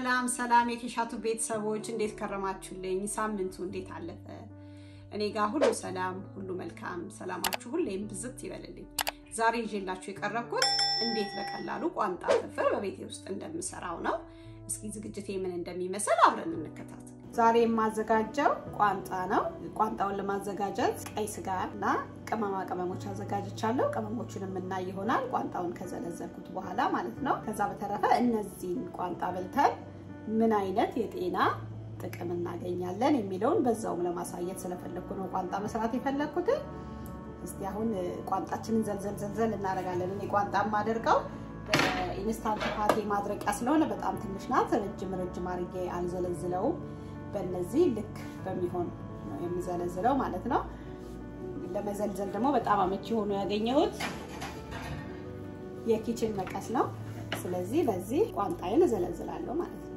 ሰላም ሰላም የኬሻቱ ቤተሰቦች እንዴት ከረማችሁልኝ? ሳምንቱ እንዴት አለፈ? እኔ ጋር ሁሉ ሰላም፣ ሁሉ መልካም። ሰላማችሁ ሁሌም ብዝት ይበልልኝ። ዛሬ ይዤላችሁ የቀረብኩት እንዴት በቀላሉ ቋንጣ ፍርፍር በቤቴ ውስጥ እንደምሰራው ነው። እስኪ ዝግጅቴ ምን እንደሚመስል አብረን እንከታተል። ዛሬ የማዘጋጀው ቋንጣ ነው። ቋንጣውን ለማዘጋጀት ቀይ ስጋ እና ቅመማ ቅመሞች አዘጋጅቻለሁ። ቅመሞቹን የምናይ ይሆናል ቋንጣውን ከዘለዘልኩት በኋላ ማለት ነው። ከዛ በተረፈ እነዚህን ቋንጣ በልተን ምን አይነት የጤና ጥቅም እናገኛለን የሚለውን በዛውም ለማሳየት ስለፈለግኩ ነው ቋንጣ መስራት የፈለግኩትን። እስቲ አሁን ቋንጣችንን ዘልዘል ዘልዘል እናደርጋለን። እኔ ቋንጣ የማደርገው በኢንስታንት ፓቴ ማድረቂያ ስለሆነ በጣም ትንሽ ናት። ረጅም ረጅም አድርጌ አልዘለዝለውም። በእነዚህ ልክ በሚሆን ነው የምዘለዝለው ማለት ነው። ለመዘልዘል ደግሞ በጣም አመቺ ሆኖ ያገኘሁት የኪችን መቀስ ነው። ስለዚህ በዚህ ቋንጣዬን እዘለዝላለሁ ማለት ነው።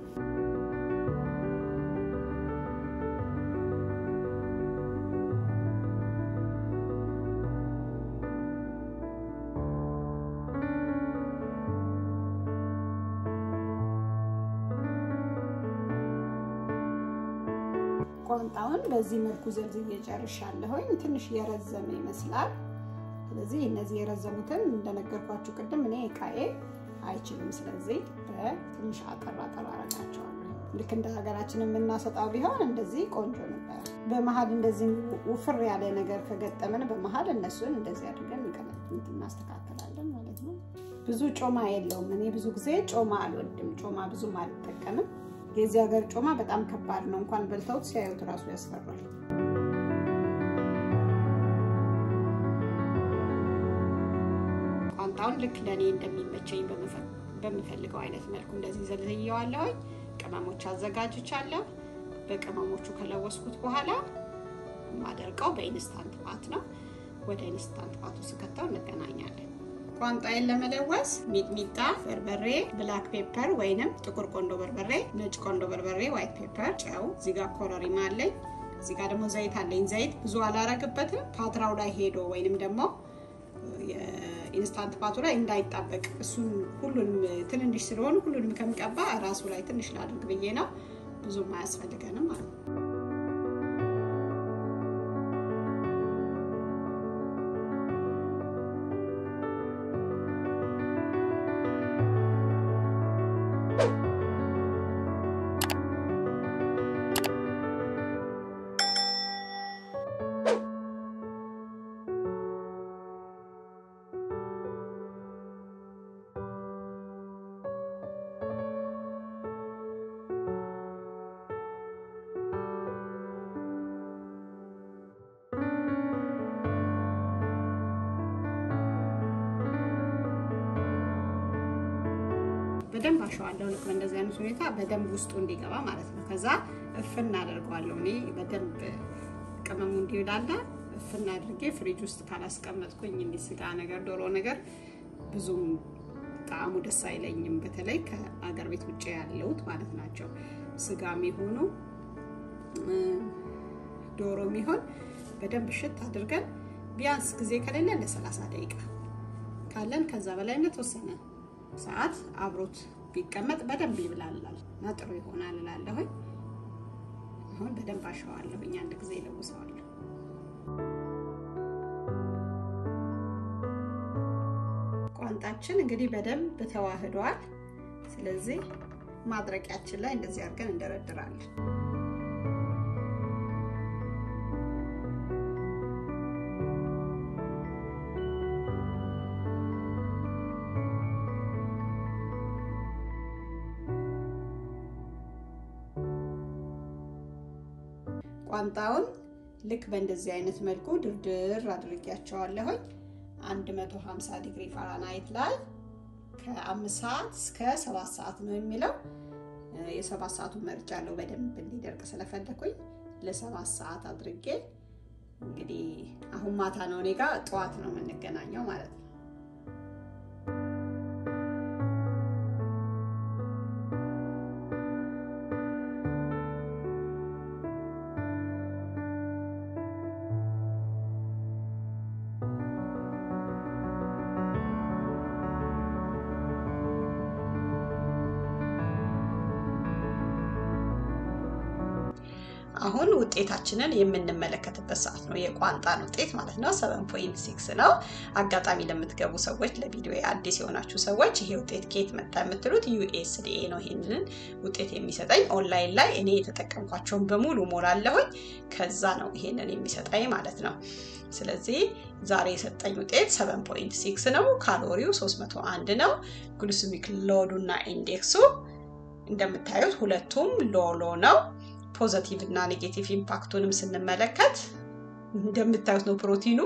ቋንጣውን በዚህ መልኩ ዘልዝዬ ጨርሻለሁኝ። ትንሽ የረዘመ ይመስላል። ስለዚህ እነዚህ የረዘሙትን እንደነገርኳችሁ ቅድም እኔ እቃዬ አይችልም። ስለዚህ በትንሽ አጠር አጠር አረጋቸዋለሁ። ልክ እንደ ሀገራችን የምናሰጣው ቢሆን እንደዚህ ቆንጆ ነበር። በመሀል እንደዚህ ውፍር ያለ ነገር ከገጠመን በመሀል እነሱን እንደዚህ አድርገን እናስተካከላለን ማለት ነው። ብዙ ጮማ የለውም። እኔ ብዙ ጊዜ ጮማ አልወድም። ጮማ ብዙም አልጠቀምም። የዚህ ሀገር ጮማ በጣም ከባድ ነው። እንኳን በልተውት ሲያዩት እራሱ ያስፈራል። ቋንጣውን ልክ ለእኔ እንደሚመቸኝ በምፈልገው አይነት መልኩ እንደዚህ ዘልዝየዋለሁኝ። ቅመሞች አዘጋጅቻለሁ። በቅመሞቹ ከለወስኩት በኋላ የማደርቀው በኢንስታንት ፓት ነው። ወደ ኢንስታንት ፓቱ ስከተው እንገናኛለን። ቋንጣዬን ለመለወስ ሚጥሚጣ፣ በርበሬ፣ ብላክ ፔፐር ወይንም ጥቁር ቆንዶ በርበሬ፣ ነጭ ቆንዶ በርበሬ፣ ዋይት ፔፐር፣ ጨው፣ እዚህ ጋር ኮረሪማ አለኝ። እዚህ ጋር ደግሞ ዘይት አለኝ። ዘይት ብዙ አላረግበትም። ፓትራው ላይ ሄዶ ወይንም ደግሞ የኢንስታንት ፓቱ ላይ እንዳይጣበቅ እሱን ሁሉንም ትንንሽ ስለሆኑ ሁሉንም ከምቀባ ራሱ ላይ ትንሽ ላድርግ ብዬ ነው። ብዙም አያስፈልገንም ማለት ነው። በደንብ አሸዋለሁ። ልክ በእንደዚህ አይነት ሁኔታ በደንብ ውስጡ እንዲገባ ማለት ነው። ከዛ እፍና አደርገዋለሁ። እኔ በደንብ ቅመሙ እንዲውላላ እፍና አድርጌ ፍሪጅ ውስጥ ካላስቀመጥኩኝ እንዲህ ስጋ ነገር፣ ዶሮ ነገር ብዙም ጣዕሙ ደስ አይለኝም። በተለይ ከአገር ቤት ውጭ ያለውት ማለት ናቸው። ስጋ የሚሆኑ ዶሮ የሚሆን በደንብ ሽት አድርገን ቢያንስ ጊዜ ከሌለ ለሰላሳ ደቂቃ ካለን ከዛ በላይ የተወሰነ ሰዓት አብሮት ቢቀመጥ በደንብ ይብላላል እና ጥሩ ይሆናል እላለሁኝ። አሁን በደንብ አሸዋለሁኝ። አንድ ጊዜ ይለውሰዋለሁ። ቋንጣችን እንግዲህ በደንብ ተዋህዷል። ስለዚህ ማድረቂያችን ላይ እንደዚህ አድርገን እንደረድራለን። ቋንጣውን ልክ በእንደዚህ አይነት መልኩ ድርድር አድርጊያቸዋለሁኝ። 150 ዲግሪ ፋራናይት ላይ ከአምስት ሰዓት እስከ ሰባት ሰዓት ነው የሚለው። የሰባት ሰዓቱ መርጫ አለው በደንብ እንዲደርቅ ስለፈለኩኝ ለሰባት ሰዓት አድርጌ እንግዲህ አሁን ማታ ነው እኔ ጋር ጠዋት ነው የምንገናኘው ማለት ነው። አሁን ውጤታችንን የምንመለከትበት ሰዓት ነው። የቋንጣን ውጤት ማለት ነው። ሰቨን ፖይንት ሲክስ ነው። አጋጣሚ ለምትገቡ ሰዎች፣ ለቪዲዮ አዲስ የሆናችሁ ሰዎች ይሄ ውጤት ከየት መጣ የምትሉት ዩኤስዲኤ ነው ይሄንን ውጤት የሚሰጠኝ። ኦንላይን ላይ እኔ የተጠቀምኳቸውን በሙሉ ሞላለሁኝ። ከዛ ነው ይሄንን የሚሰጠኝ ማለት ነው። ስለዚህ ዛሬ የሰጠኝ ውጤት 7.6 ነው። ካሎሪው 301 ነው። ግሉሲሚክ ሎዱ እና ኢንዴክሱ እንደምታዩት ሁለቱም ሎሎ ነው። ፖዘቲቭ እና ኔጌቲቭ ኢምፓክቱንም ስንመለከት እንደምታዩት ነው። ፕሮቲኑ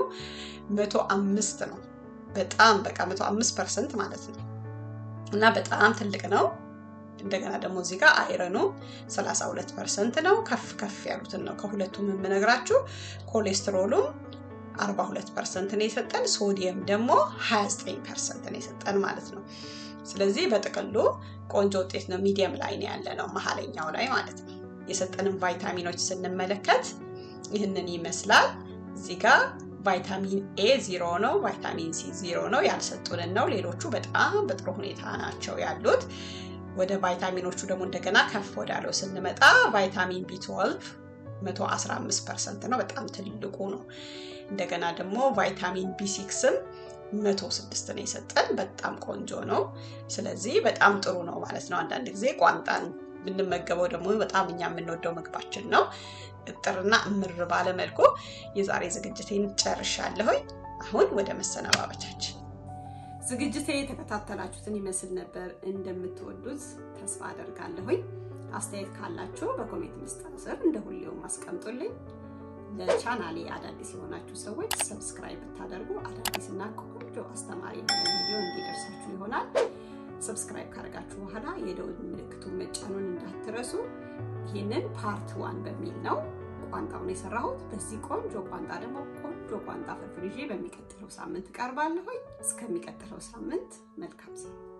105 ነው። በጣም በቃ 105 ፐርሰንት ማለት ነው እና በጣም ትልቅ ነው። እንደገና ደግሞ እዚህ ጋር አይረኑ 32 ፐርሰንት ነው። ከፍ ከፍ ያሉትን ነው ከሁለቱም የምነግራችሁ። ኮሌስትሮሉም 42 ፐርሰንት ነው የሰጠን። ሶዲየም ደግሞ 29 ፐርሰንት ነው የሰጠን ማለት ነው። ስለዚህ በጥቅሉ ቆንጆ ውጤት ነው። ሚዲየም ላይ ነው ያለ ነው፣ መሀለኛው ላይ ማለት ነው። የሰጠንን ቫይታሚኖች ስንመለከት ይህንን ይመስላል። እዚህ ጋር ቫይታሚን ኤ ዚሮ ነው፣ ቫይታሚን ሲ ዚሮ ነው። ያልሰጡንን ነው። ሌሎቹ በጣም በጥሩ ሁኔታ ናቸው ያሉት። ወደ ቫይታሚኖቹ ደግሞ እንደገና ከፍ ወዳለው ስንመጣ ቫይታሚን ቢ12 115 ፐርሰንት ነው፣ በጣም ትልቁ ነው። እንደገና ደግሞ ቫይታሚን ቢ6ም 106 ነው የሰጠን፣ በጣም ቆንጆ ነው። ስለዚህ በጣም ጥሩ ነው ማለት ነው። አንዳንድ ጊዜ ቋንጣን ብንመገበው ደግሞ በጣም እኛ የምንወደው ምግባችን ነው። እጥርና እምር ባለ መልኩ የዛሬ ዝግጅቴን ጨርሻለሁኝ። አሁን ወደ መሰነባበቻችን ዝግጅቴ የተከታተላችሁትን ይመስል ነበር። እንደምትወዱት ተስፋ አደርጋለሁኝ። አስተያየት ካላችሁ በኮሜንት መስጠት ስር እንደ ሁሌው አስቀምጡልኝ። ለቻናሌ አዳዲስ የሆናችሁ ሰዎች ሰብስክራይብ ብታደርጉ አዳዲስና ቆንጆ አስተማሪ የሆነ ቪዲዮ እንዲደርሳችሁ ይሆናል። ሰብስክራይብ ካደረጋችሁ በኋላ የደውል ምልክቱን መጫኑን እንዳትረሱ። ይህንን ፓርት ዋን በሚል ነው ቋንጣውን የሰራሁት። በዚህ ቆንጆ ቋንጣ ደግሞ ቆንጆ ቋንጣ ፍርፍር ይዤ በሚቀጥለው ሳምንት እቀርባለሁኝ። እስከሚቀጥለው ሳምንት መልካም